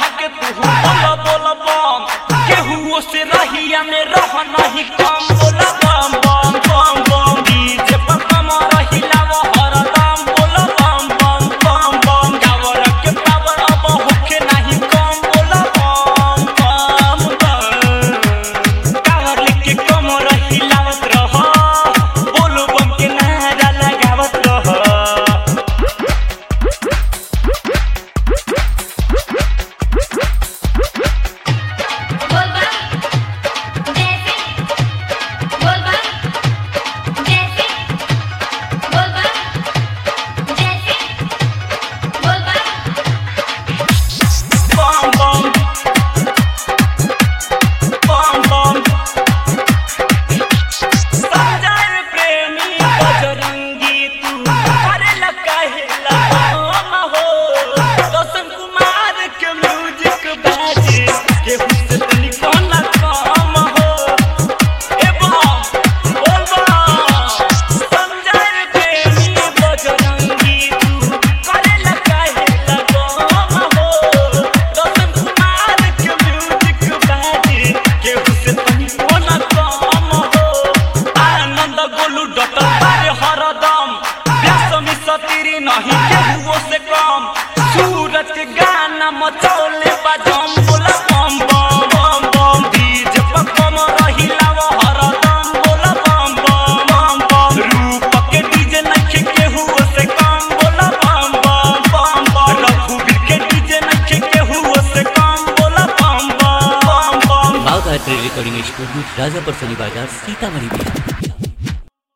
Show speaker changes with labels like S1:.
S1: बढ़ा के तू बोला बोला बम केहू से रहिया में रह नहीं कम बोला बम बम बम बम डीजे पर कम रहिला वो हरदम बोला बम बम बम बम गावर के पावर अब होके नहीं कम बोला बम बम बम गावर लेके कम रहिलावत रह बोलो बम के नारा लगावत रह
S2: बोलबा जैसे बोलबा जैसे बोलबा जैसे बोलबा
S1: Bom bom Bom bom Sanjay प्रेमी बजरंगी तू अरे लगा है लगा हो रोशन कुमार के म्यूजिक बाजे के हुस्न तनी कोना काम हो ए बम बोल बम संजय प्रेमी बजरंगी तू करे लगा है लगा हो रोशन कुमार के म्यूजिक बाजे के हुस्न तनी कोना काम हो आनंद गोलू डॉक्टर बारे हरदम व्यासमी सतीरी नहीं केहू से कम सूरज के गाना मचौले बाजम बोला बम बम बम बम डीजे पर कम रहिला वो हरदम बोला बम बम बम बम रूप के डीजे नहीं केहू से कम बोला बम बम बम बम रघुवीर के डीजे नहीं केहू से कम बोला बम बम बम बम
S3: Bagh art recording studio Rajapur Shani Bazar Sitamarhi Bihar